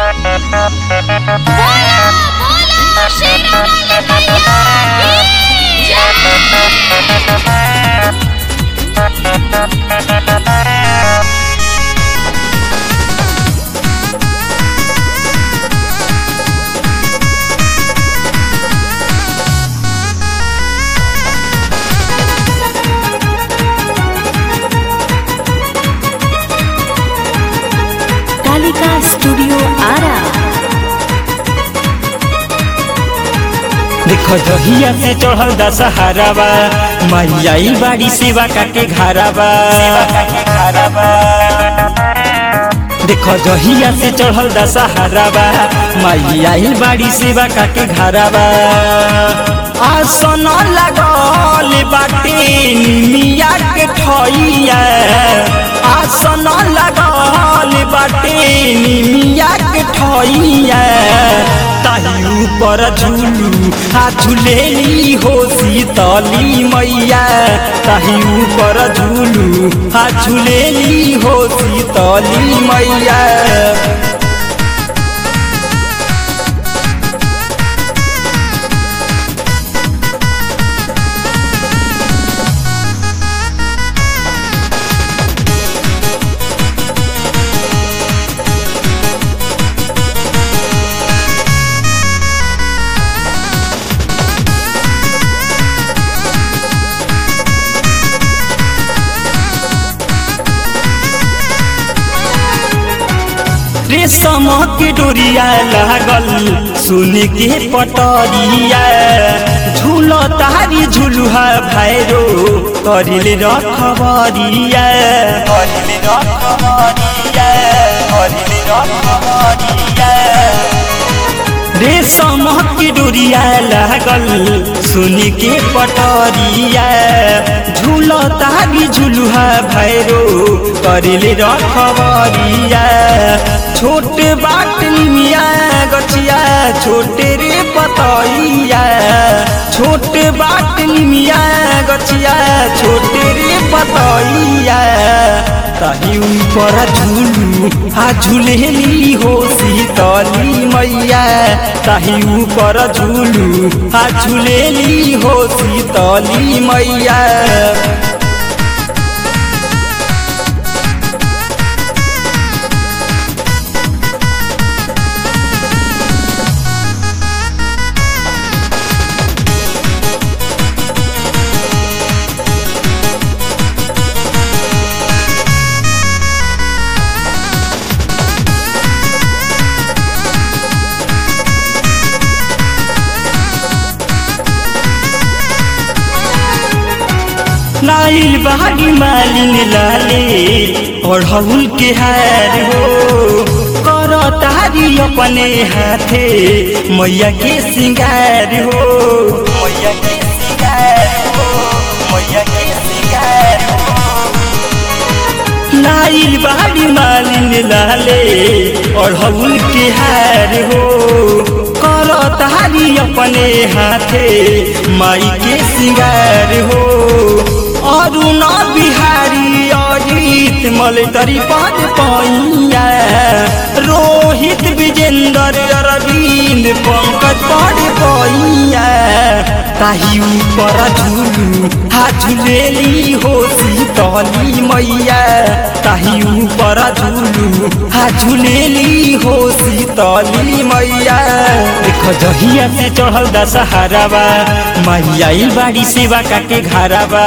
बोला बोला शेरावाली मैया की कालिका स्टूडियो आरा देखो जहिया से चढ़ल दशहरावा मैया ई बाड़ी सेवा काके घरावा देखो जहिया से चढ़ल दशहरावा मैया ई बाड़ी सेवा काके घरावा आसन लगल बाटे निमिया के ठइया आसन लगल बाटे निमिया के ठइया ताही ऊपर झूलू आ झूलेली हो शीतली मैया ताही ऊपर झूलू आ झूलेली हो शीतली मैया रेशम के डोरिया लागल सुन के पटरिया झूल तारी झुलुहा भैरो करिल रखबरिया करिल रखबरिया करिल रखबरिया रेशम के डोरिया लागल सुन के पटरिया झूल तारी झुलुहा भैरो करिल रखबरिया छोट बाट मिया गछिया छोटे रे पतइया छोट बाट मिया गछिया छोटे रे पतइया ताही ऊपर झूलू आ झूलेली हो शीतली मैया ताही ऊपर झूलू आ झूलेली हो शीतली मैया नाइल बहागी मालिन लाले ओढ़ौल के हार हो कर तारी अपने हाथे मैया के सिंगार हो मैया के सिंगार हो मैया के सिंगार हो नाइल बाड़ी मालिन लाले ओढ़ौल के हार हो कर तारी अपने हाथे माई के सिंगार हो अरुण बिहारी अजित मलतरी पद पैया रोहित विजेंद्र अरविंद पंकज पद पैया ताही ऊपर झूलू हा झूलेली हो शीतली मैया ताही ऊपर झूलू हा झूलेली हो शीतली मैया देखो जहिया से चढ़ल दशहरावा मैया ई बाड़ी सेवा काके घरावा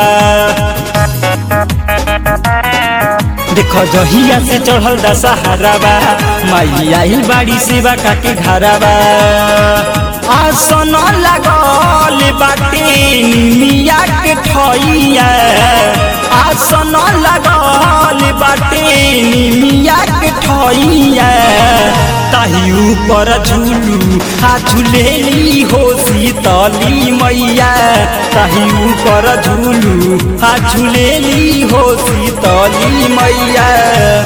देखो जहिया से चढ़ल दशहरावा मैया ई बाड़ी सेवा काके घरावा आसन लगल बाटे निमिया के ठइया आसन लगल बाटे निमिया के ठइया ताही ऊपर झूलू आ झूलेली हो शीतली मैया ताही ऊपर झूलू आ झूलेली हो शीतली मैया